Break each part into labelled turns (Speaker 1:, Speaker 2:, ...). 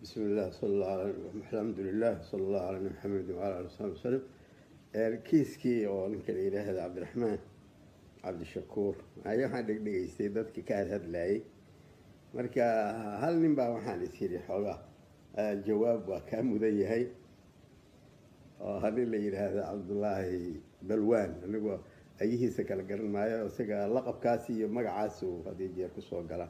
Speaker 1: bismi illah sal alla alxamdulilah sala allahu ala nabi maxamedi wala ali wasabi wasalam kiiskii oo ninka la yidhaahda cabdiraxmaan cabdishakuur ayaa waxaan dhegdhegaystay dadka ka hadhadlayay marka hal nin baa waxaan is yidhi xoogaa jawaab waa kaa mudan yahay oo hanin la yidhaahda cabdullaahi balwaan anigoo ayahiisa kala garan maayo isaga laqabkaasi iyo magacaasi uu hadii jeer kusoo gala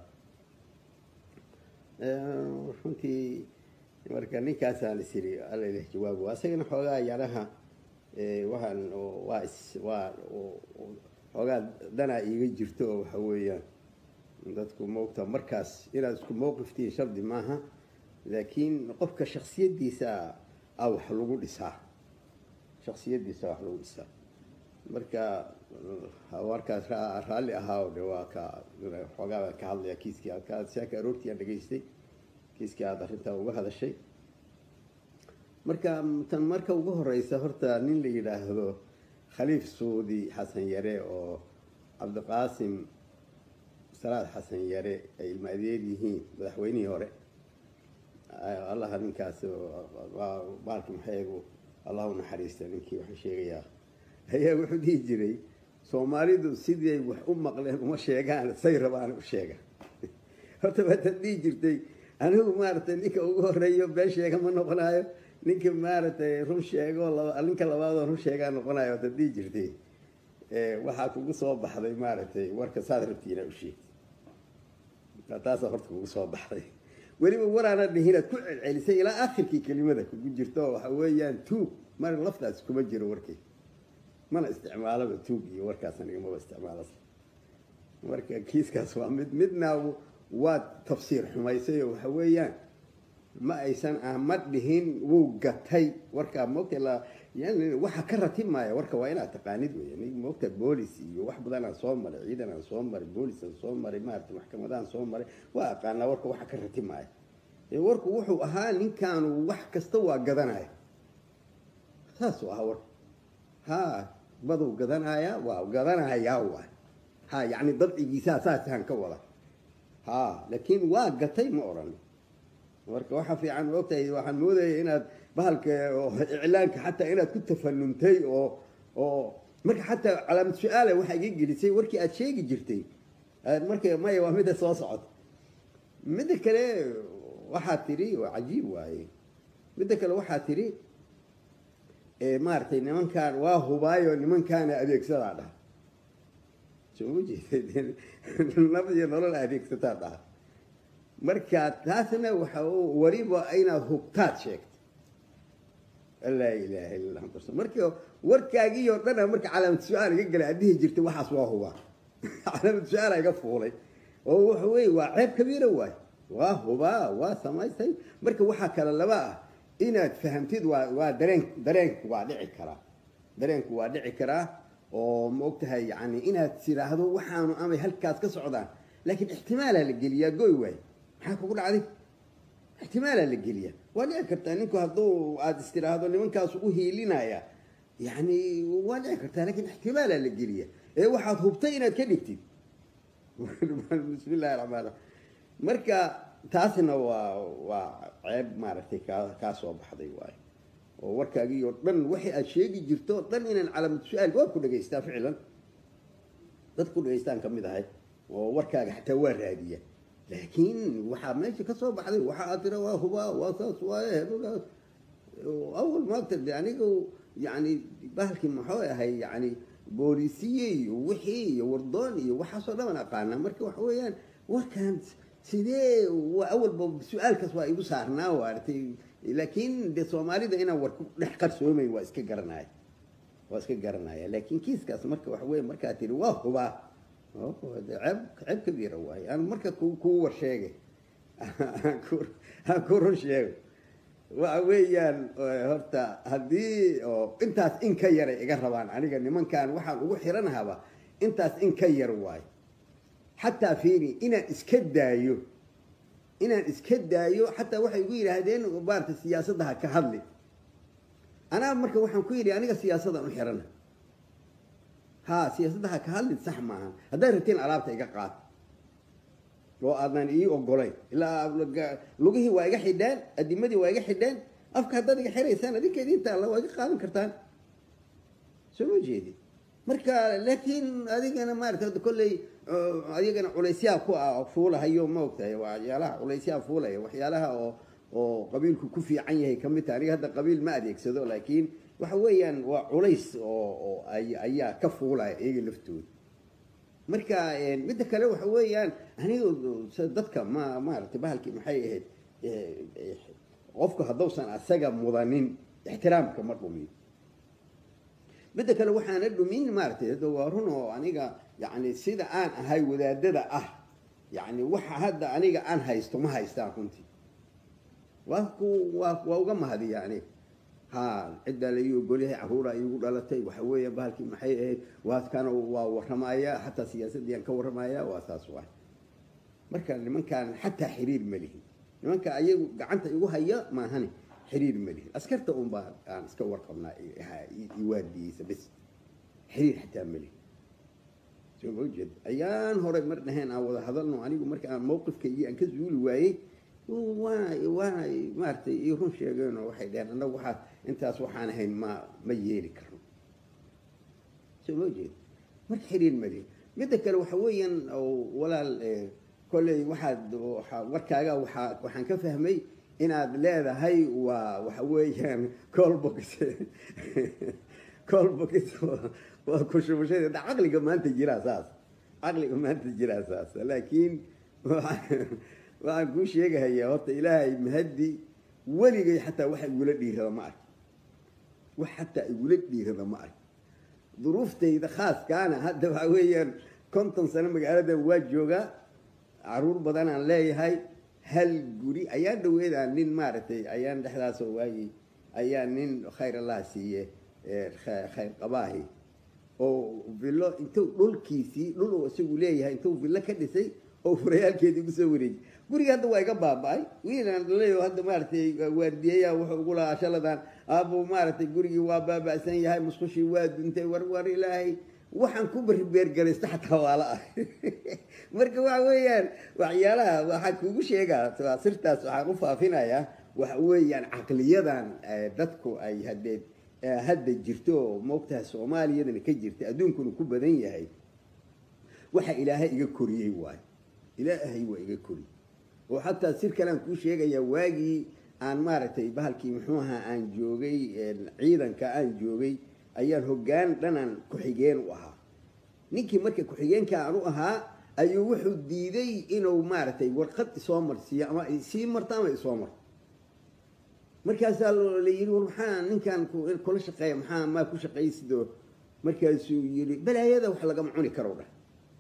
Speaker 1: runtii marka ninkaasaan is yidhi allaleh jawaab waa isagana xoogaa yaraha waxaan waa is waa xoogaa danaa iiga jirto oo waxa weeyaan dadku moogta markaas inaad isku mowqiftiin shardi maaha laakiin qofka shaksiyadiisa a wax lagu dhisaa shaksiyadiisa wax lagu dhisaa marka warkaas raalli ahaa de waa ka xoogaa baan ka hadlaya kiiskii aad saaka aroortii aan dhegaystay kiiskii aada arrintaa uga hadashay marka tan marka ugu horeysa horta nin la yidhaahdo khaliif suudi xasan yare oo cabdiqaasim salaad xasan yare ay ilma adeer yihiin madaxweynihii hore allaha ninkaas baalki maxaygu allah u naxariista ninkii waxaan sheegayaa ayaa wuxuu dhihi jiray soomaalidu siday wax u maqleen uma sheegaan say rabaan u sheega horta waataad dhihi jirtay anigu maaragtay ninka ugu horeeyo been sheega ma noqonayo ninka maaragtay run sheego ninka labaadoo run sheegaa noqonayo waataad dhihi jirtay waxaa kugu soo baxday maaragtay warka saad rabtiina u sheegtay taasa horta kugu soo baxday weliba waraana dhihinaad ku celcelisay ilaa akhirkii kelimada kugu jirto waxa weeyaan tuug mar laftaas kuma jiro warkay mana isticmaalaba tuug iyo warkaas anigamaba isticmaala marka kiiskaas waa mid midna waad tafsiir xumaysay oo waxa weeyaan ma aysan ah ma dhihin wuu gatay warkaa moogta la yani waxa ka ratibmaya warka waa inaad taqaanid wey nig moogta boolis iyo wax badan aan soo maray ciidan aan soo maray boolis aan soo maray maarata maxkamadaan soo maray waa aqaanaa warka waxa ka ratibmaya warku wuxuu ahaa ninkaanu wax kasta waa gadanaya saasuu ahaa warka ha baduu gadanaya waa gadanayaa waay ha yani dabcigiisaa saasaan ka wada ha laakiin waa gatay ma odhan marka waxaa fiican ogtahay waxaan moodaya inaad bahalka iclaanka xataa inaad ku tafanuntay oo oo marka xataa calaamad su-aala waxaa iga gelisay warkii aad sheegi jirtay marka maya waa midda soo socota midda kale waxaa tidhi waa cajiib waaye midda kale waxaa tidhi maaragtay nimankaan waa hubaayo nimankaana adeegsadaa dhaha soma jeed nab iyo nolol adeegsataa dhaha marka taasna waxa weliba inaad hubtaad sheegto laa ilaaha illa anta marka warkaagii oo dhana marka calaamad su-aal iga galay aad dhihi jirtay waxaas waa hubaa calaamad su-aala iga fuulay oo waxa weye waa ceeb kabiira waay waa hubaa waa samaysay marka waxaa kale laba ah inaad fahamtid waa waa dareen dareenku waa dhici karaa dareenku waa dhici karaa oo ma ogtahay yani inaad tiraahdo waxaanu amay halkaas ka socdaan laakiin ixtimaalaa la geliyaa goy waay maxaa kugu dhacday ixtimaalaa la geliyaa waa dhici kartaa ninku hadduu aada istiraahdo nimankaas u hiilinaya yani waa dhici kartaa lakin ixtimaalaa la geliya ee waxaad hubtay inaad ka dhigtid bismi illahi raxmaan raxiim marka taasna waa waa ceeb maaragtay kaa kaa soo baxday waayo oo warkaagii oo dhan waxay aad sheegi jirto o dhan inaan calaamad su-aal waa ku dhegaystaa ficlan dad ku dhegaystaan ka mid ahay oo warkaaga xataa waa raadiya laakiin waxaa meesha ka soo baxday waxa aad tira waa hubaa waa saas waaye hebagaas awal maagta de aniga yani bahalkii maxuu ahay yani boolisiye iyo wixii iyo wardoon iyo waxaasoo dhan aan aqaanaa marka waxa weeyaan warkaan sidee awalba su-aalkaas waa igu saarnaa waaratay laakiin de soomaalida inaan war ku dhex qarsoomayn waa iska garanaya waa iska garanaya laakiin kiiskaas marka waxa weye markaa tiri waa hubaa ceeb ceeb kabiira waaye aan marka kuu war sheegay aan ku run sheego waxa weeyaan horta haddii oo intaas in ka yaray iga rabaan aniga nimankan waxaan ugu xiranahaba intaas in ka yar waayo xataa fiiri inaan iska daayo inaan iska daayo xataa waxay igu yidhaahdeen maarata siyaasadda ha ka hadli anaa marka waxaan ku yidhi aniga siyaasadaan u xirana ha siyaasadda ha ka hadlin sax maaha haddaad rabtiin alaabta iga qaad oo aadan ii ogolayn ilaa lugihii waa iga xidheen adimadii waa iga xidheen afka haddaad iga xiraysaan adinkeedi inta alla waa iga qaadan kartaan soo ma jeedi marka laakiin adigana maarata kolley adigana culaysyaa ku ah fuulahayo ma ogtahay waxyaalaha culaysyaa fuulaya waxyaalaha oo oo qabiilku ku fiican yahay ka mid taha aniga hadda qabiil ma adeegsado laakiin waxa weeyaan waa culays oo oo ayaa ka fuulaya iyaga laftooda marka midda kale waxa weeyaan aniga dadka ma maaragtay bahalkii maxay ahayd qofku haddausan asaga mudanin ixtiraamka ma dhumiyo midda kale waxaana dhumin maaratay waa run oo aniga yani sida aan ahay wadaadada ah yani waxa hadda aniga aan haysto ma haystaan runtii waa ku waa waa uga mahadiya aniga ha ciddaa la ii ogolyahay caruura iigu dhalatay waxa weeya bahalkii maxay ahayd waadkana waa warramaya xataa siyaasadii aan ka warramaya waa saas waay marka nimankaan xataa xiriir ma lihin nimanka ayagu gacanta igu haya maahane xiriir ma lihin askarta un baa aan iska warqabnaa iwaadiyeysa bes xiriir xataa ma lihin soo ma ujeed ayaan hore mar dhaheen aan wada hadalno anigu marka aan mawqifkaygii aan ka zuuli waayey waana waana maaratay ii run sheegeenoo waxay dheheen annagu waxaad intaas waxaan ahayn ma ma yeeli karno soo ma ujeed marka xiriir ma lihin midda kale waxa weeyaan walaal kolley waxaad warkaaga waaa waxaan ka fahmay inaad leedahay waa waxa weeyaan colbox colbox waa kushubashada da caqliga maanta jiraa saas caqliga maanta jiraa saas laakiin waxaan kuu sheegahayaa horta ilaahay mahadi weligay xataa waxa igula dhiirada ma ark wax xataa igula dhiirada ma ark duruuftayda khaaskaana hadda waxa weeyaan konton sano magaaladan waa joogaa caruur badan aan leeyahay hal guri ayaan dhaweedaa nin maaragtay ayaan dhexdaasoo waayey ayaa nin khayr allah siiye khayr qabaahi oo villo intuu dhulkiisii dhul uu isagu leeyahay intuu villo ka dhisay oo furayaalkeedii kusoo wareejiyay guriga hadda waa iga baaba-ay wiilaan dhalayo hadda maaragtay waardiyeyaa wuxuu ugu lahaa shaladan aabuu maaragtay gurigii waa baaba-san yahay musqushii waa duntay war war ilaahay waxaan ku beribeergaraysta xataa waala ah marka waxa weeyaan waxyaalaha waxaan kugu sheegaa sirtaas waxaan u faafinayaa waxa weeyaan caqliyadan dadku ay hadeed hadda jirto oo moogtaha soomaaliyadana ka jirta adduunkuna ku badan yahay waxa ilaahay iga koriyey waayo ilaahay waa iga koriyey oo xataa sir kalean kuu sheegayaa waagii aan maaragtay bahalkii muxuu ahaa aan joogay ciidanka aan joogay ayaan hoggaan dhanaan ku-xigeen u ahaa ninkii marka ku-xigeenka aan u ahaa ayuu wuxuu diiday inuu maaragtay warqad isoo marsiiyo ama sii marto ama isoo marto markaasaa la yidhi war maxaa ninkan kula shaqeeya maxaa maa ku shaqaysidoo markaasuu yidhi balaayada wax lagama cuni karo dhah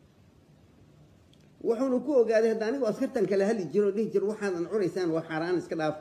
Speaker 1: wuxuuna ku ogaaday hadda anigu askartan kala hadli jiro o dhihi jiro waxaadan cunaysaan waa xaaraan iska dhaaf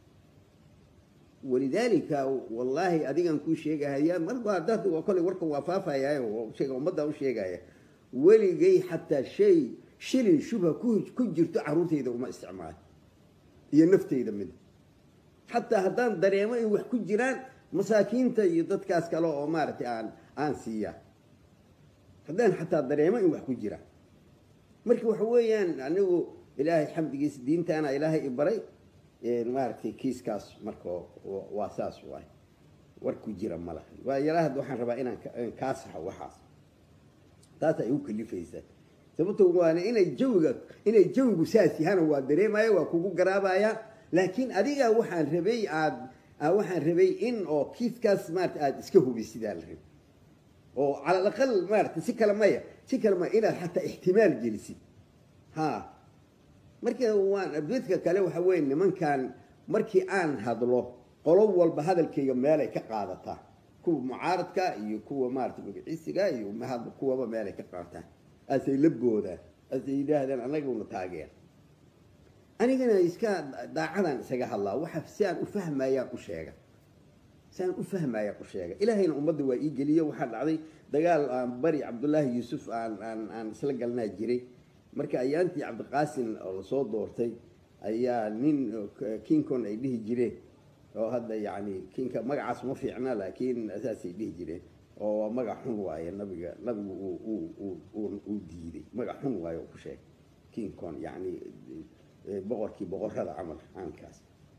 Speaker 1: walidaalika wallaahi adigan kuu sheegahaya mar dad kolley warka waa faafaya sheega ummadda u sheegaya weligay xataa shay shilin shubha ku ku jirto carruurtayda uma isticmaalo iyo naftayda mid xataa haddaan dareemo in wax ku jiraan masaakiinta iyo dadkaas kale oo maaragtay aan aan siiyaa haddaan xataa dareemo in wax ku jiraan marka waxa weeyaan anigu ilaahay xamdigiisa diintaana ilaahay i baray maaragtay kiiskaas marka waa saas waay war ku jira ma laha waa yaraahad waxaan rabaa inaan kaa saxo waxaas taasa igu kalifaysa sababto waana inay jawiga inay jawigu saas yahaana waa dareemaya waa kugu garaabaya laakiin adiga waxaan rabay aad waxaan rabay in oo kiiskaas maarata aada iska hubisidaa la rabay oo cala alaqal maarata si kale maya si kale maya inaad xataa ixtimaal gelisid ha marka waan abdedka kale waxa weeye nimankan markii aan hadlo qolo walba hadalkayga meelay ka qaadataa kuwa mucaaradka iyo kuwa maarata magaciisiga iyo kuwaba meelay ka qaadataan asay la boodaan asay yidhaahdaan annaguna taageer anigana iska daacadan isaga hadlaa waxa si aan u fahmayaan u sheega si aan u fahmayaan u sheega ilaahayna ummadda waa ii geliyo waxaa dhacday dagaal aan bari cabdullaahi yuusuf aan aan aan isla galnaa jiray marka ayaantii cabdiqaasin oo lasoo doortay ayaa nin kinkon ay dhihi jireen oo hadda yani kinka magacaas ma fiicna laakiin saasay dhihi jireen oo magac xun waaye nabiga nabigu uu diiday magac xun waaye oo ku sheegay king con yani boqorkii boqorada camal caankaas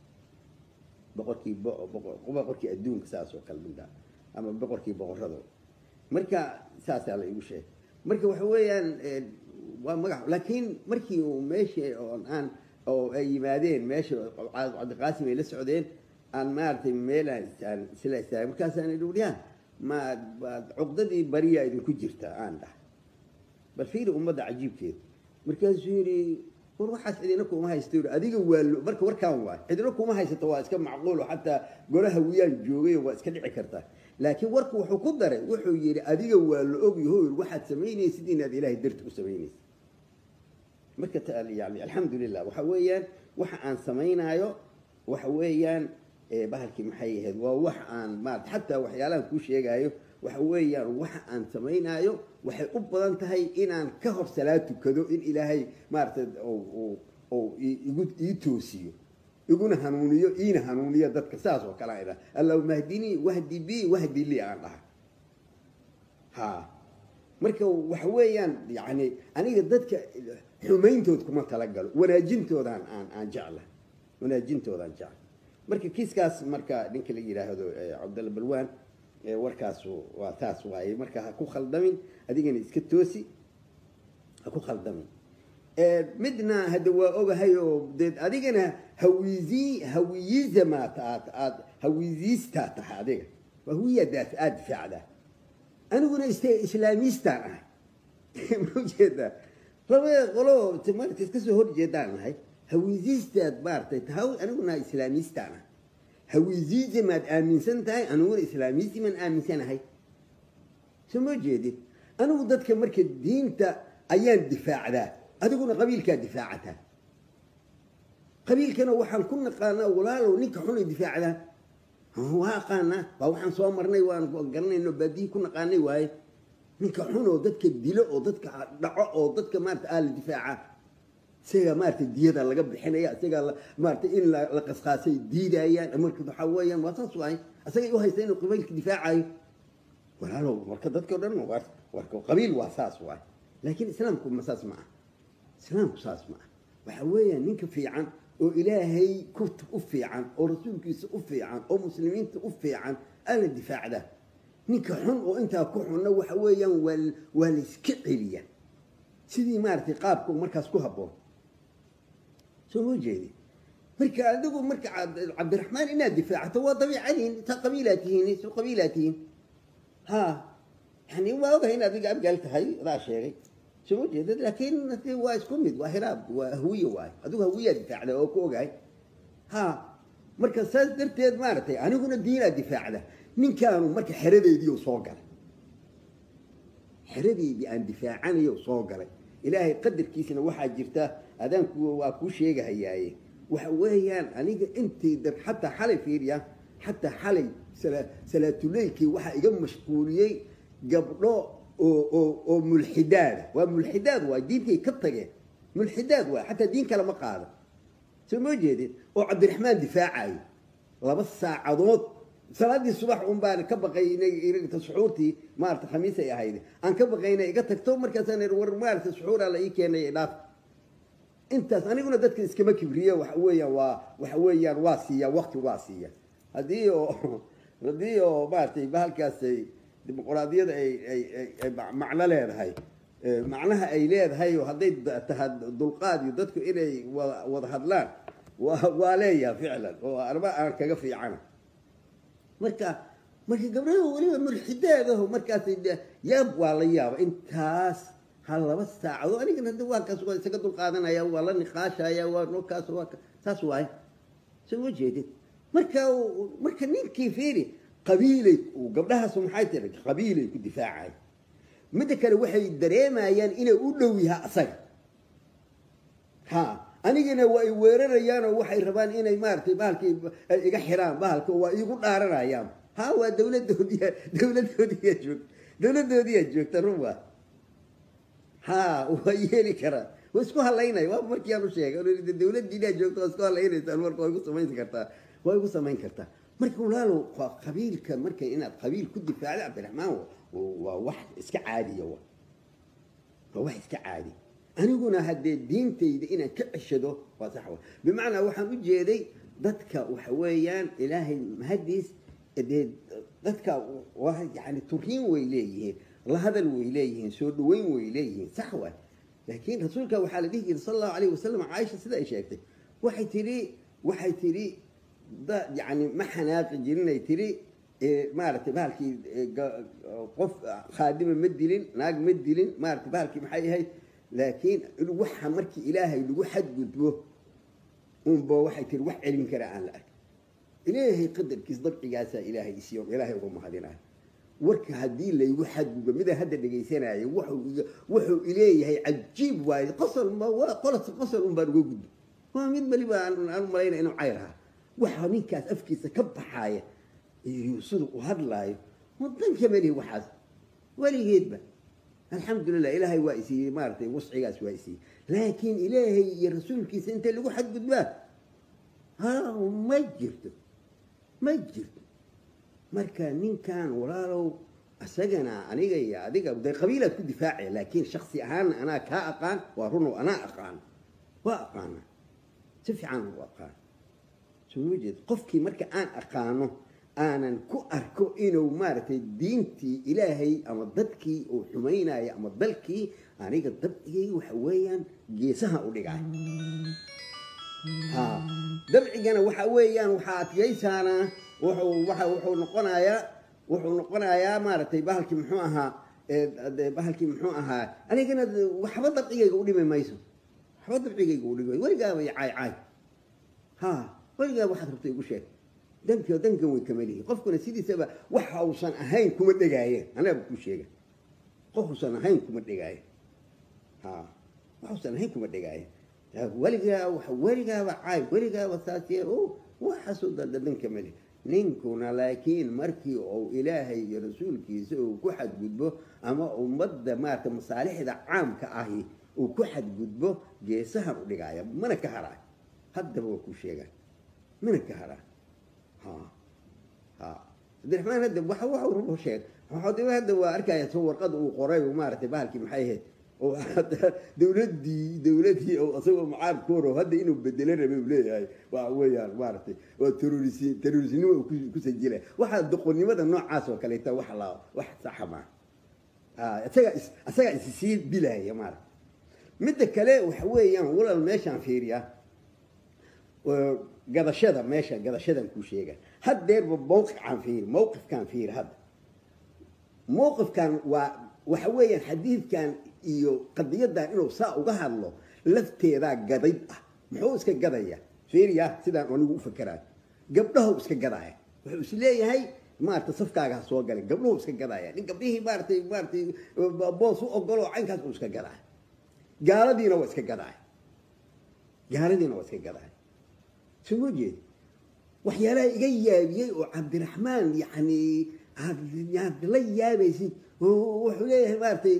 Speaker 1: boqorkii boqorkii adduunka saas oo kale midda ama boqorkii boqorada marka saasaa la igu sheegay marka waxa weeyaan waa magac laakiin markii uu meesha oon aan oo ay yimaadeen meesha cabdiqaasim ay la socdeen aan maaragtay meelaan aan isla istaagay markaasaan idhi wariyaa ma cuqdadii bariyaa idinku jirta aan dhahay bal fiiri ummadda cajiibkeeda markaasuu yidhi war waxaas cidina kuma haysto yidhi adiga waa marka warkaan waay cidina kuma haysato waa iska macquulo xataa golaha wiyaan joogay waa iska dhici kartaa laakiin warku wuxuu ku daray wuxuu yidhi adiga waa la ogyaho yidhi waxaad samaynaysid inaad ilaahay darti u samaynaysid marka yani alxamdulilah waxa weeyaan waxa aan samaynaayo waxa weeyaan bahalkii maxay ahayd waa wax aan maarata xataa waxyaalahan kuu sheegaayo waxa weeyaan waxa aan samaynaayo waxay u badan tahay inaan ka hor salaad tukado in ilaahay maaragtay ou igu ii toosiyo iguna hanuuniyo iina hanuuniyo dadka saas oo kale aan idhaha allahuma hdinii wahdi bi wahdi lii aan dhaha ha marka waxa weeyaan yani aniga dadka xumayntood kuma talagalo wanaajintoodaan aan aan jecla wanaajintoodaan jecla marka kiiskaas marka ninka la yidhaahdo cabdalla balwaan warkaas waa taas waaye marka ha ku khaldamin adigana iska toosi ha ku khaldamin midna hadda waa ogahay oo dee adigana hawizi hawiyizamaat aad aad hawiziistaa tahay adiga hawiyadaas aada difaacdaa aniguna is islaamistaan ahay ma ujeedaa labada qolo marta iska soo horjeedaan ahay hawiziistaad maaragtay tahay aniguna islaamistaan ahay hawiziizamaad aaminsan tahay aniguna islaamiisimaan aaminsanahay soo ma jeedid anigu dadka marka diinta ayaan difaacdaa adiguna qabiilkaa difaacataa qabiilkana waxaan ku naqaanaa walaalow ninka xunay difaacdaa waa aqaanaa waa waxaan soo marnay waan garanayno baadiyi ku naqaanay waaye ninka xun oo dadka dilo oo dadka dhaco oo dadka maarata aa la difaaca isagaa maarata diyada laga bixinaya isagaa maarata in la qasqaasay diidayaan marka waxaa weeyaan waa saas waaye isagay u haysta inuu qabiilka difaacayo walaalow marka dadka o dhan warka qabiil waa saas waaye laakiin islaamku ma saas ma ah islaamku saas ma ah waxa weeyaan ninka fiican oo ilaahay ku u fiican oo rasuulkiisa u fiican oo muslimiinta u fiican ala difaacda ninka xun oo intaa ku xunna waxa weeyaan waa waa la iska celiya sidii maaragtay qaabka markaas ku habboon soo ma jeedi marka adigu marka cabdiraxmaan inaad difaacato waa dabiicadiin ta qabiilaa tihiin soo qabiilaa tihiin ha yani waa ogahay in adiga abgaal tahay adaa sheegay soo ma jeedad laakiin waa isku mid waa hiraab waa hawiye waay adigu hawiyaa difaacda oo ku ogahay ha marka saas darteed maaragtay aniguna diinaa difaacda ninkaanu marka xeradeedii soo galay xeradeedii aan difaacanayo soo galay ilaahay qadarkiisana waxaa jirta adaanku waa kuu sheegahayaaye waxa weeyaan aniga intii dad xataa xalay fiiriya xataa xalay salaatuleylkii waxaa iga mashquuliyey gabdho oo oo oo mulxidaada waa mulxidaad waay diintay ka tageen mulxidaad waay xataa diin kale ma qaado soo ma jeedin oo cabdiraxmaan difaacayo laba saacadood salaadii subax un baan ka baqay inay suxuurtii maarata khamiis ay ahayd aan ka baqay inay iga tagto markaasaan war maarata suxuuraa la ii keenay dhaaf intaas aniguna dadka iskama kibriyo waxa weeyaan waa waxa weeyaan waa siiya waqti waa siiya haddii oo haddii oo maaragtay bahalkaasay dimuqraadiyada ay ay ay macno leedahay macnaha ay leedahay oo hadday tahay dulqaad iyo dadku inay wada wada hadlaan waa waa leeyaha ficlan oo arba aan kaga fiicana marka marka gabdhaha weliba mulxidaadaho markaas yaab waa la yaaba intaas ha laba saacado anigana hadda waa kaas waa isaga dulqaadanaya waa la niqaashaya waa nookaas waa saas waaye soo ma jeedid marka marka ninkii fiiri qabiilay gabdhahaas maxay tiri qabiilay ku difaacay midda kale waxay dareemayaan inay u dhow yaha asaga ha anigana waa ay weerarayaan oo waxay rabaan inay maaragtay bahalkii iga xiraan bahalka waa iigu dhaaranayaan ha waa dawladoodiya dawladoodiyaa joogta dawladoodiyaa joogta ruba ha waa yeeli karaa waa isku halaynaya waa markii aan u sheegay dawladdiinaa joogta waa isku halaynaysaan marka waa igu samayn kartaa waa igu samayn kartaa marka walaalow qabiilka marka inaad qabiil ku difaacdo cabdiraxmaan waa wax iska caadiya wa waa wax iska caadi aniguna haddee diintayda inaan ka ceshado waa sax wa bimacnaa waxaan u jeeday dadka waxa weeyaan ilaahay mahadiis dee dadka waa yani turiin way leeyihiin la hadal way leeyihiin soo dhaweyn way leeyihiin sax waay laakiin rasuulka waxaa la dhihi jiray sala allahu alayh wasalam caaisha sida ay sheegtay waxay tidhi waxay tidhi da yani ma xanaaqi jirinay tidhi maaragtay bahalkii qof khaadima ma dilin naag ma dilin maaragtay bahalkii maxay ahayd laakiin waxa markii ilaahay lagu xadgudbo unba waxay tihi wax celin kara aan la ark ilaahay qadarkiis dabcigaasaa ilaahay isiyo ilaahay uga mahadinayo warka haddii laygu xadgudbo midaan hadda dhegaysanaayo wuxuu wuxuu ileeyahay cajiib waaye qosol ma waa qolos qosol un baan uga gudbo waa mid weliba aan aan malaynaya inuu cayr ahaa waxa ninkaas afkiisa ka baxaaya iyo sida u hadlaayo wadanka melihi waxaas weligeedba alxamdulilah ilaahay waa isiiyey maaratay wascigaas waa isiiyey laakiin ilaahay iyo rasuulkiisa inta lagu xadgudbaa ha ma jirto ma jirto marka ninkan walaalow isagana aniga iyo adiga de qabiilaad ku difaacaya laakiin shaksi ahaanna anaa kaa aqaan waa runow anaa aqaan waa aqaana si fiican u aqaan soo ma jeed qofkii marka aan aqaano aanan ku arko inuu maaragtay diintii ilaahay ama dadkii uu xumaynayo ama dalkii aniga dabcigay waxa weeyaan geesaha u dhigay ha dabcigana waxa weeyaan waxaa adkaysaana wuxuu waa wuxuu noqonayaa wuxuu noqonayaa maaragtay bahalkii muxuu ahaa bahalkii muxuu ahaa anigana waxba dabcigayga u dhimi mayso waxba dabcigayga u dhimi weligaaba caay caay ha weligaaba waxaad rabta igu sheeg danka dankan way kamalihi qofkuna sidiisaba waxa uusan ahayn kuma dhegaayeen anaaba ku sheega qof uusan ahayn kuma dhegaayen ha wax uusan ahayn kuma dhegaayen weligaa wa weligaaba caay weligaaba saasye o waxaasoo dada danka mali ninkuna laakiin markii uu ilaahay iyo rasuulkiisa uu ku xadgudbo ama ummadda maarata masaalixda caamka ahi uu ku xadgudbo geesahan u dhigaaya mana ka haraay haddaba waa ku sheegaan mana ka haraay cabdiraxmaan hadda waxa waxa uu rubo sheeg waxaa hadda waa arkaya soo warqada uu qoray maaragtay bahalkii maxay ahayd oo dawladdii dawladii oo isagoo mucaarabkooro hadda inuu bedelo rabay uu leeyahay waa weeyaan maaragtay waa terorisi terrorisnimo uu ku sajilay waxaa doqonnimada noocaas oo kaleeta wax la wax saxa maa isaga is isaga is sii dilaya maaragta midda kale waxa weeyaan walal meeshaan fiiriya gadashada meesha gadashadan kuu sheega haddeerba mawqifkaan fiiri mawqifkaan fiiri hadda mawqifkan waa waxa weeyaan xadiidkan iyo qadiyadan inuu saa uga hadlo lafteedaa gadayd ah muxuu iska gadaya fiiriya sidaan anigu u fakeraay gabdhahu iska gadaaya wuxuu is leeyahay maarata safkaaga ha soo galay gabdhahu iska gadaaya nin gabdhihii maaratay maaratay boos u ogoloo caynkaas uu iska gadaaya gaaladiina waa iska gadaaya gaaladiina waa iska gadaaya soo ma jeed waxyaalaha iga yaabiyey oo cabdiraxmaan yani aad la yaabaysid wuxuu leeyahay maaratay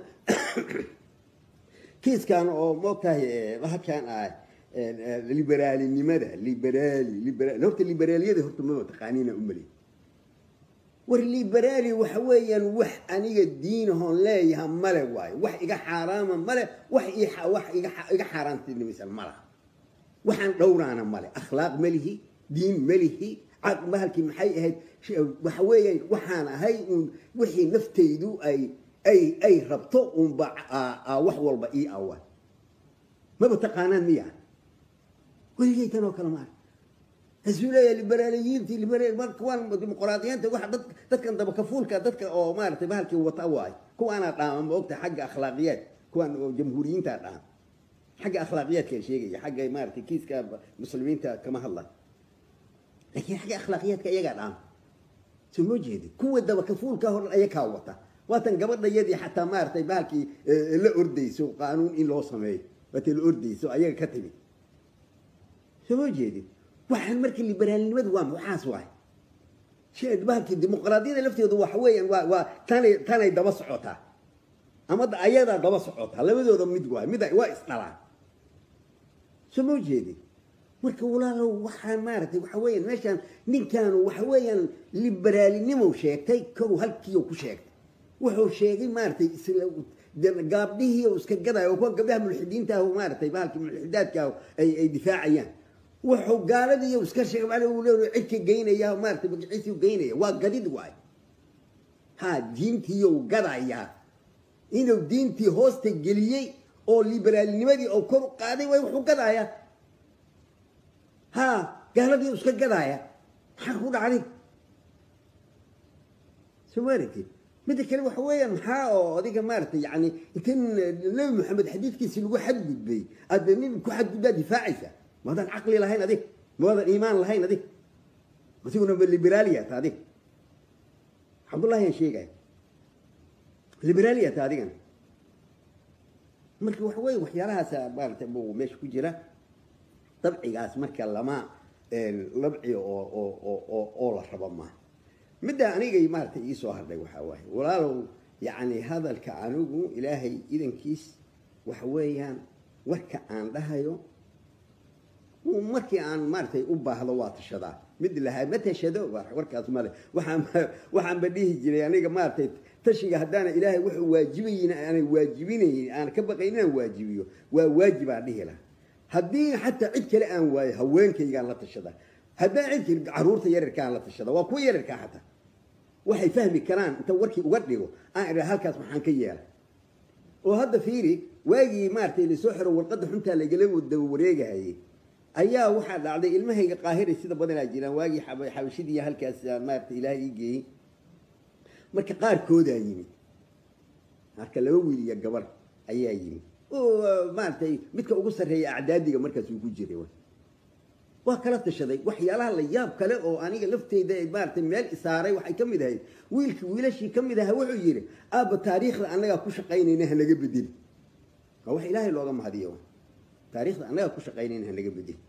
Speaker 1: kiiskan oo moogtahay halkan ah liberaalinimada liberaali liberaali horta liberaaliyada horta mama taqaaniina umali war liberaali waxa weeyaan wax aniga diinahoon leeyaha male waayo wax iga xaaraama male wax wax iga iga xaaraantinimaysan malaha waxaan dhowraana male akhlaaq malihi diin malihi bahalkii maxay ahayd waxa weeyaan waxaan ahay uun wixii naftaydu ay ay ay rabto unba wax walba ii awa maba taqaanaan miya weligay tan oo kale maa hasuu leeyahay liberaaliyiintii liberaal kuwaan dimuqraadiyiinta waxa dad dadkan dabakafuulka dadka oo maaragtay bahalkii wata waay kuwaanaa dhaama ma ogtahay xagga akhlaaqiyaad kuwaan oo jamhuuriyiinta dhaama xagga akhlaaqiyaadka sheegaya xagga maaragtay kiiska muslimiinta kama hadla laakiin xagga akhlaaqiyaadka iyagaa dhaama soo moo jeedi kuwa dabakafuulka hor ayakaa wata waatan gabadhayadii xataa maaragtay bahalkii la ordayso qaanuun in loo sameeyo waatay la ordayso ayaga ka timid soo moo jeedin waxaan marka liberaalnimadu waa waxaas waay bahalkii dimuqraadiyada lafteedu waxa weeyaan waa waa tanay tanay daba socotaa ama ayadaa daba socotaa labadooda mid waay mid waa isdhalaan soo moo jeedin marka walaalow waxaan maaragtay waxa weeyaan meeshaan ninkaanu waxa weeyaan liberaalinimo sheegtay kow halkiiu ku sheegtay wuxuu sheegay maaragtay gaabdhihii uu iska gadaayo oo kuwa gabdhaha mulxidiinta ah maaragtay bahalkii mulxidaadka ah ay ay difaacayaan wuxuu gaaladii uu iska sheegay uu leeyahay cidka geynaya maaragtay magaciisii geynaya waa gadid waay ha diintii uu gadayaa inuu diintii hoosta geliyey oo liberaalnimadii oo kor u qaaday way wuxuu gadayaa ha gaaladii uu iska gadaaya maxaa ku dhacday soo maaragtid midda kale waxa weeyaan maxaa oo adiga maaragtay yani intan nabi maxamed xadiidkiisi lagu xadgudbay aada nin ku xadgudbaa difaacaysa maadaan caqli lahayn adig maadaan iimaan lahayn adig asiguna ma liberaaliyata adig cabdullahi aan sheegaya liberaaliyata adigana marka waxa weeye waxyaalahaasa maaragtay buu meesha ku jira dabcigaas marka lama labci oo oo oo oo oo la rabo maaha midda anigay maaragtay ii soo hadhay waxaa waaye walaalow yacni hadalka anigu ilaahay idankiis waxa weeyaan warka aan dhahayo markii aan maaragtay u baahdo waa tashadaa mid lahaa ma tashado warkaas male waxaan waxaanba dhihi jiray aniga maaragtay tashiga haddaana ilaahay wuxuu waajibayin aanay waajibinayn aan ka baqayn inaan waajibiyo waa waajibaan dhihi lahaa haddii xataa cid kale aan waayo haweenkaygaan la tashadaa haddaan cid kale caruurta yararkaan la tashadaa waa kuwa yararkaa xataa waxay fahmi karaan inta warkii uga dhigo aan idhaa halkaas maxaan ka yeelay oo hadda fiiri waagii maaragtay lasoo xiro warqadda xuntaa lagala daba wareegahayay ayaa waxaa dhacday ilmahayga qaahiray sida badanaa jiraan waagii xabashidii halkaas maarata ilaahay ii geeyey marka qaarkoodaa yimid marka laba wiil iyo gabar ayaa yimid oo maaragtay midka ugu sarreeya acdaadiga markaas uu ku jiray waa kala tashaday waxyaalaha la yaab kale oo aniga lafteyda maaragtay meel isaaray waxay ka mid ahayd wiilki wiilashii ka mid aha wuxuu yidhi aabba taariikhda annagaa ku shaqaynayna hanaga bedeli waa wax ilaahay looga mahadiyo taarikhda annagaa ku shaqaynayna hanaga bedeli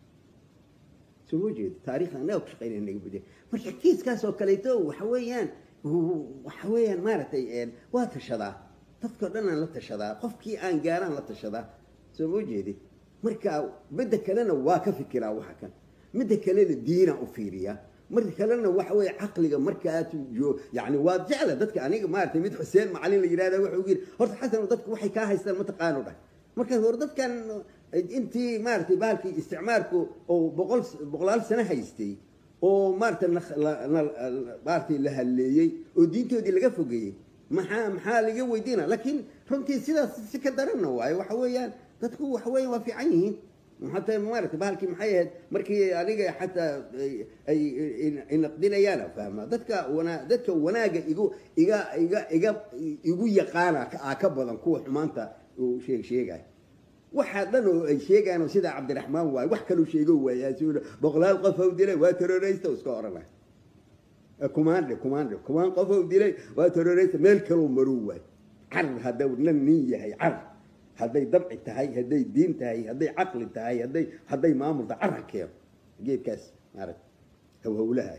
Speaker 1: soo ma jeedo taarikhda annagaa ku shaqaynayna hanaga bedeli marka kiiskaas oo kaleeto waxa weeyaan waxa weeyaan maaragtay waa tashadaa dadkao dhan aan la tashadaa qofkii aan gaaraan la tashadaa soo ma jeedid marka midda kalena waa ka fikiraa waxa kan midda kalena diina u fiiriya marka kalena waxa weeye caqliga markaad yani waa jecla dadka aniga maaragtay mid xuseen macalin la yidhahda wuxuu yidhi horta xasan dadku waxay kaa haystaan mataqaano dhah markaas hore dadkan intii maaragtay bahalkii isticmaalku oo boqol boqolaal sano haystay oo maaragtay maaragtay la halleeyey oo diintoodii laga fogeeyey maxaa maxaa laga weydiina laakiin runtii sidaas si ka daranna waayo waxa weeyaan dadku waxa weeyaan waa fiican yihiin hataa maaragtay bahalkii maxay ahayd markii aniga xataa ay inaqdinayaan fahma dadka wana dadka wanaaga igu iga iga iga igu yaqaana aa ka badan kuwa xumaanta uu sheeg sheegay waxaa dhan oo ay sheegaan oo sida cabdiraxmaan waaye wax kaluu sheego waayaa boqolaal qof ou dilay waa terrorista iska oranay kumaandhe kumaandhe kumaan qof ou dilay waa terrorista meel kaloo maruu waay carar haddau nan nin yahay carar hadday dabci tahay hadday diin tahay hadday caqli tahay hadday hadday maamul tahay carar keeno geedkaas maaragta hawhawlaha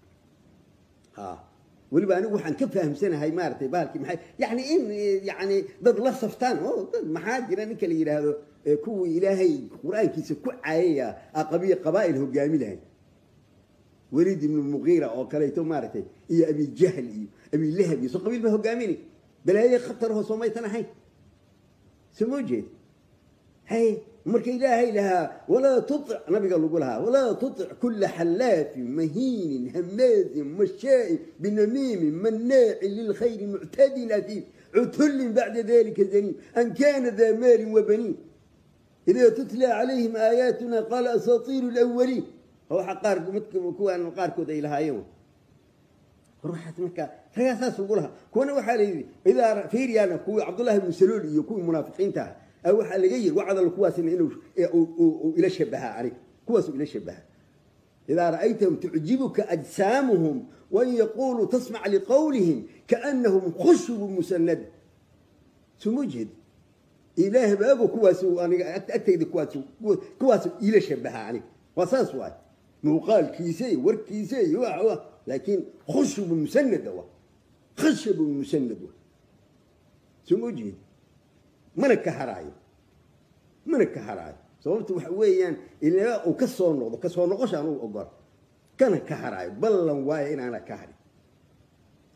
Speaker 1: ha weliba anigu waxaan ka fahamsanahay maaragtay bahalkii maxay yani in yani dad la saftaan oo dad maxaa jira ninka la yidhaahdo kuwii ilaahay qur-aankiisa ku caayaya aqabiya qabaa'il hogaami lahayd weliid ibnu muqiira oo kaleeto maaragtay iyo abi jahl iyo abi lahab iyo soo qabiil ba hogaaminay balaaye khatarho soo maysan ahayn soo moo jeed hay marka ilaahay lahaa walaa tuic nabiga lagu lahaa walaa tuic kula xallaafin mahiinin hamaazin mashaain binamiimin mannaaci lilkhayri muctadin afiim cutullin bacda dalika zaniim an kana daa maalin wabaniin idaa tutla calayhim aayaatuna qaala asaatiiru lawaliin waxa qaar kuwaan qaarkood ay lahaayeen ruuxaas marka ragaa saas ugu lahaa kuwana waxaa la yidhi idaa fiiriyana kuwii cabdullahi ibnu saluul iyo kuwii munaafiqiinta ah waxaa laga yiri wacdal kuwaasina inuu ila shabahaa aniga kuwaasuu ila shabahaa idaa ra'aytahum tucjibuka ajsaamuhum wain yaquluu tasmac liqawlihim kaanahum khushubu musanada suma jeed ilaah baabo kuwaas aniga agtayda kuwaas kuwaas ila shabahaa aniga waa saas waay muuqaalkiisa iyo warkiisa iyo laakiin khushubu musanada wa khashabu musanad wa suma jeed mana ka haraayo mana ka haraayo sababta waxa weeyaan ilaa uu ka soo noqdo ka soo noqosha anuu ogola kana ka haraayo ballan waayo inaana ka harin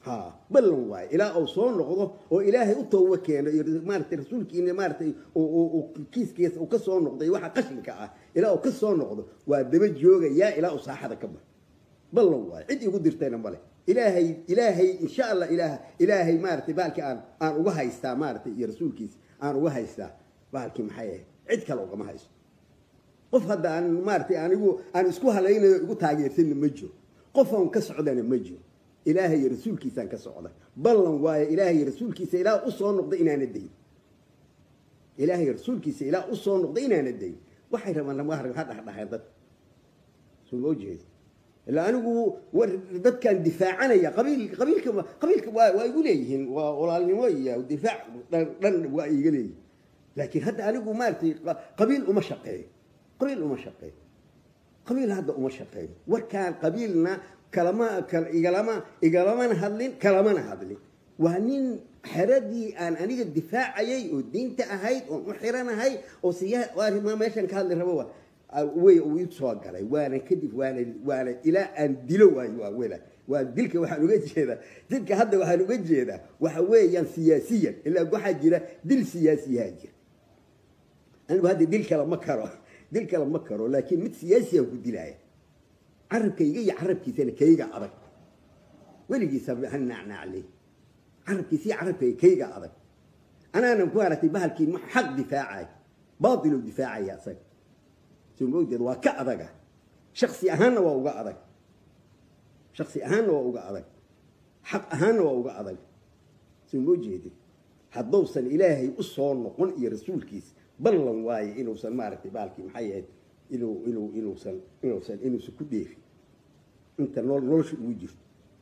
Speaker 1: ha ballan waaye ilaa uu soo noqdo oo ilaahay u tooba keeno iyo maaratay rasuulkiina maaratay kiiskiisa uu ka soo noqday waxa qashinka ah ilaa uu ka soo noqdo waa daba joogayaa ilaa uu saaxada ka baxo ballan waaye cid igu dirtayna male ilaahay ilaahay insha allah ilaah ilaahay maaratay bahalkii aan aan uga haystaa maaratay iyo rasuulkiisa aan uga haystaa bahalkii maxay ahayd cid kale ugama haysto qof hadda aan maaratay anigu aan isku halaynayo igu taageersanna ma jiro qof aan ka socdana ma jiro ilaahay iyo rasuulkiisaan ka socda ballan waayo ilaahay iyo rasuulkiisa ilaa u soo noqda inaana dayn ilaahay iyo rasuulkiisa ilaa u soo noqda inaana dayn waxay rabaan ha dhexdhexeen dad soo ma jeeda ilaa anigu war dadkan difaacanaya qabiil qabiilka qabiilka waa waa igu leeyihiin waa walaalnimo iyo difaac dhan dhan waa iga leeyihin laakiin hadda anigu maaragtay qabiil uma shaqeeyo qabiil uma shaqeeyo qabiil hadda uma shaqeeyo warkaan qabiilna kalama igalama igalamana hadlin kalamana hadlin waa nin xeradii aan aniga difaacayay oo diinta ahayd oon u xiranahay oo siya meeshan ka hadli rabo way uu ii soo galay waana kadib waana waana ilaa aan dilo waayo waa wela waa dilka waxaan uga jeedaa dilka hadda waxaan uga jeedaa waxa weeyaan siyaasiyan ilaa waxaa jira dil siyaasiyaa jira anigu hadda dil kale ma karo dil kale ma karo laakiin mid siyaasiyan ku dilaya carabkayga iyo carabkiisana kayga adag weligiisa ha naacnaacley carabkiisa iyo carabkayga kayga adag anaanan ku haratay bahalkii xaq difaacay baatiluu difaacaya asaga soo moogdeed waa ka adaga shaksi ahaanna waa uga adag shaksi ahaanna waa uga adag xaq ahaanna waa uga adag soo moo jeedid hadduusan ilaahay u soo noqon iyo rasuulkiisa ballan waaye inuusan maaragtay baalkii maxay ahayd inuu inuu inuusan inuusan inuusan ku dheefin inta nool nolosha ugu jirto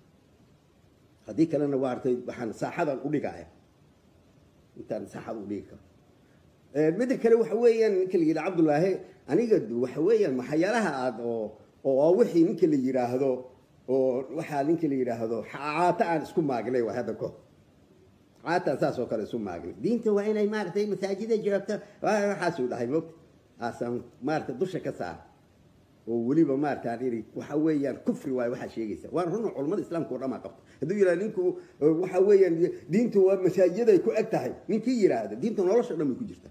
Speaker 1: haddii kalena waartay waxaan saaxadan u dhigaya intaan saaxada u dhigi karo midda kale waxa weeyaan ninka la yidhaha cabdullaahi aniga waxa weeyaan maxayaalaha aad oo oo wixii ninka la yidhaahdo oo waxaa ninka la yidhaahdo caata aan isku maagnay waa hadda ko caataan saas oo kale isu maagnay diinta waa inay maaragtay masaajida joogto waxaasuu dhahay mogta aasaan maaragtay dusha ka saar oo weliba maarata aan iri waxa weeyaan kufri waayo waxaa sheegaysa waan runa culamada islaamka oo dhamaa qabta hadduu yidhahdo ninku waxa weeyaan diintu waa masaajiday ku eg tahay ninkii yidhaahda diinta nolosha dhan bay ku jirtaa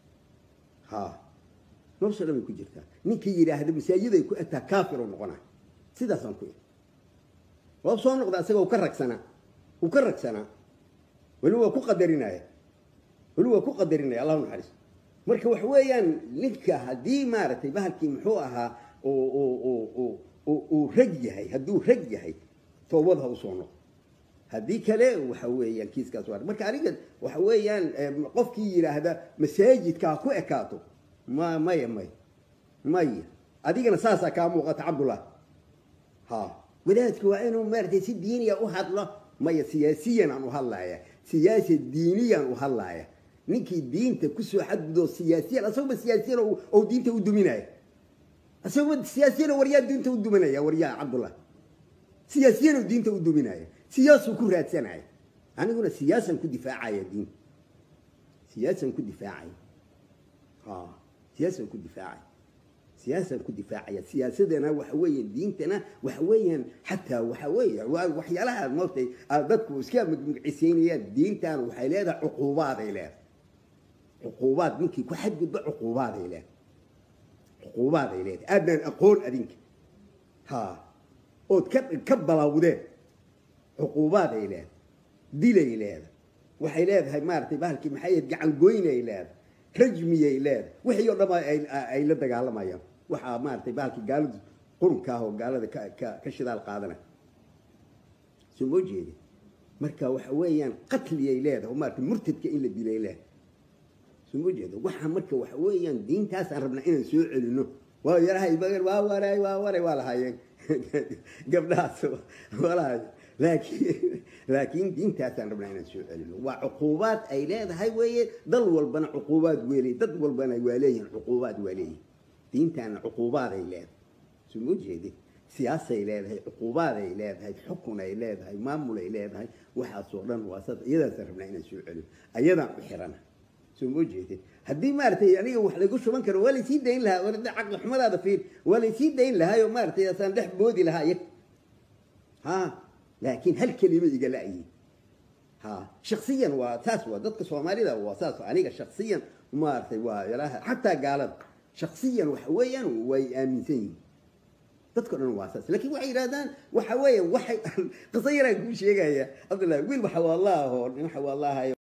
Speaker 1: ha nolosha dhan bay ku jirtaa ninkii yidhaahda masaajiday ku eg tahay kaafir oo noqonaa sidaasaan ku iri waa soo noqda asaga uu ka ragsanaa uu ka ragsanaa weli waa ku qadarinaya weli waa ku qadarinaya allahu naxariis marka waxa weeyaan ninka haddii maaragtay bahalkii muxuu ahaa uu rag yahay hadduu rag yahay toobad ha usoo noqo haddii kale waxa weeyaan kiiskaas waa marka aniga waxa weeyaan qofkii yidhaahda masaajidka ha ku ekaato ma maya maya maya adigana saasaa kaa muuqata cabdullah ha wadaadku waa inuu maaragtay si diiniya u hadlo maya siyaasiyan aan u hadlaya siyaasa diiniyaan u hadlaya ninkii diinta kusoo xadgudoo siyaasiyan asagaba siyaasiyan oo diinta u duminaya asagaba siyaasiyan waryaa diinta u duminaya waryaa cabdullah siyaasiyan oo diinta u duminaya siyaasuu ku raadsanaya aniguna siyaasan ku difaacaya diinta siyaasan ku difaacaya ha siyaasan ku difaacaya siyaasan ku difaacaya siyaasadana waxa weeye diintana waxa weeyaan xataa waxa weeye waxyaalaha moogtay dadku iska magcisaynayaan diintan waxay leedahay cuquubaaday leedahay cuquubaad ninkii ku xadgudba cuquubaaday leedahay cuquubaaday leedahay aadnaan aqoon adinka ha ood ka ka balawdeen cuquubaaday leedahay dilay leedahay waxay leedahay maaragtay bahalkii maxay ahayd gacan goynay leedahay rajmiyay leedahay wixii oo dhama ay la dagaalamayaan waxaa maaragtay bahalkii gaaladu qurunka ah oo gaalada ka ka ka shidaal qaadana soo moo jeedi marka waxa weeyaan qatliyay leedahay oo maaragtay murtadka in la dilay leedahay soo moo jeedo waxa marka waxa weeyaan diintaasaan rabnaa inaan soo celino waa yarahay waa waray waa waray waa lahaayeen gabdhahaas waa lahaayeen laakiin laakiin diintaasaan rabnaa inaan soo celino waa cuquubaad ay leedahay weeye dal walbana cuquubaad weeley dad walbana waa leeyihin cuquubaad waa leeyihin diintaana cuquubaaday leedahay soo moo jeedi siyaasay leedahay cuquubaaday leedahay xukun ay leedahay maamul ay leedahay waxaasoo dhan waa sad iyadaasaan rabnaa inaan soo celino ayadaan u xirana soo moo jeedin haddii maaragtay aniga wax lagu shuban karo waa laysii dayn lahaa war caqli xumadaada fiir waa laysii dayn lahaa oo maaragtay asaan dhex boodi lahaa iyaga ha laakiin hal kelima iga la'yi ha shaksiyan waa taas waa dadka soomaalida waa saas aniga shaksiyan maaragtay waa yaraha xataa gaalada shaksiyan waxa weeyaan way aaminsan yihiin dadka dhan waa saas laakiin waxay yidhahdaan waxa weeye waxay qisa yaraan kuu sheegaya cabdullahi wiil waxa waa allah oo nin waxa waa allah